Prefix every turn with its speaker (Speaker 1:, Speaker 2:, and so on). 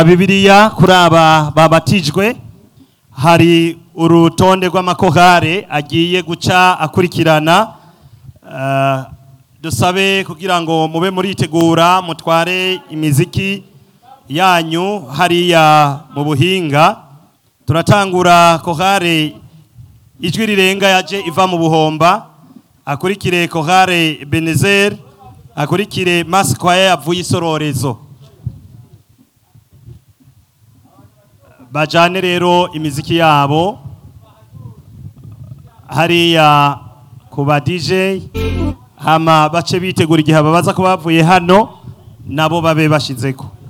Speaker 1: Bibiliya kuri aba babatijwe hari urutonde rw'amakorale agiye guca akurikirana Eh, dusabe kugira ngo mube muritegura mutware imiziki yanyu hariya mu buhinga turatangura korale ijwi rirenga yaje iva mu buhomba akurikire korale benezer akurikire masikwaya yavuye isororezo bajane rero imiziki yabo hariya ku ba DJ hama bace bitegura igihe babaza ko bavuye hano nabo babe bashizeko